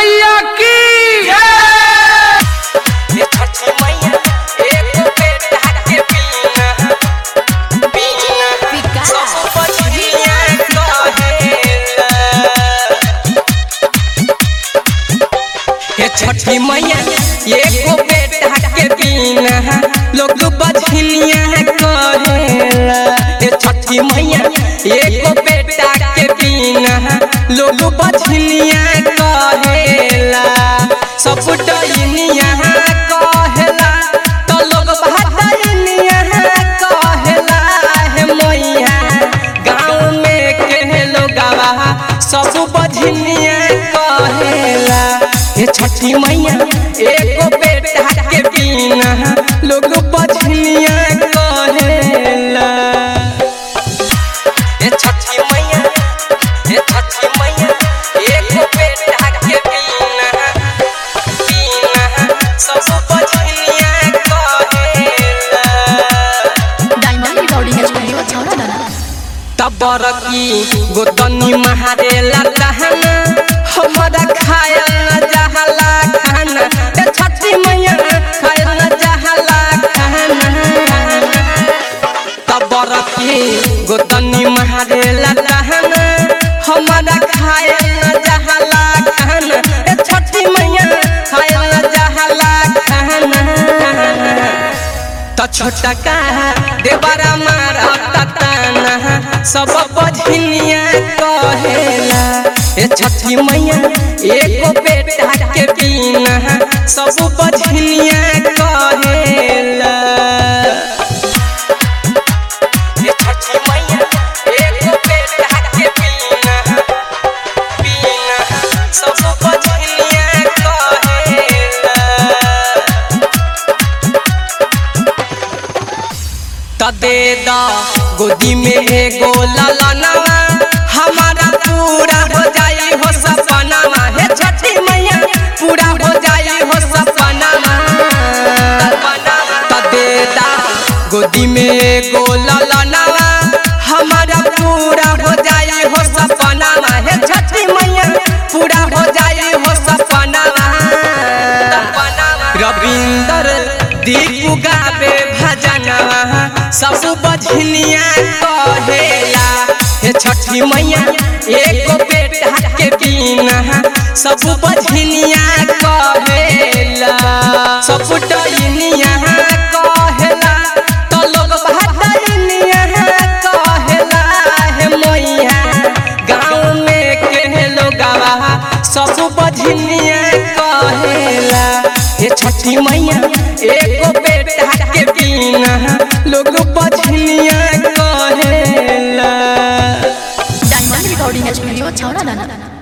मैया की ये छठी मैया एक बेटा के पीना पीना विकास। सब बजनिया कहेला ये छठी मैया एगो बेटा के पीना लोग बजनिया कहेला ये छठी मैया एगो बेटा के पीना लोग बजनिया कहेला सब डइनिया कहेला तो लोग भाटइनिया कहेला हे मैया गाँव में के लोगवा सब बजनिया कहेला हे छठी मैया एगो बेटा के बिना लोग बजनिया कहेला हे छठी मैया हे छठी मैया एगो बेटा के बिना बिना सब बजनिया कहेला डायमंड रिकॉर्डिंग स्टूडियो छौड़ा दाना तबर की गोतनी महारेला लहना हमारा खायल न जहला खाना ए छठी मैया खायल न जहला खाना तबर की गोतनी महारेला लहना हमारा खायल न जहला खाना ए छठी मैया खायल न जहला खाना त छोटका देवरा मारा तताना सब बझनिया कहेला ए छठी मैया एगो बेटा के बिना सब बझनिया कहेला ए छठी मैया एगो बेटा के बिना बिना सब बझनिया कहेला तदे दा गोदी में एगो ललनवा हमारा पूरा हो जाई हो सपनावा हे छठी मैया पूरा हो जाई हो सपनावा तदे दा गोदी में एगो ललनवा हमारा पूरा हो जाई हो सपनावा हे छठी मैया पूरा हो जाई हो सपनावा रविंदर दीपू गावे भजनवा सब बझनिया कहेला हे छठी मैया एगो बेटा के बिना सब बझनिया कहेला सब डइनिया कहेला तो लोग भाटइनिया कहेला हे मैया गाँव में के लोगवा सब बझनिया कहेला हे छठी मैया एगो बेटा के बिना लोग बझनिया कहेला डायमंड रिकॉर्डिंग स्टूडियो छौड़ा दाना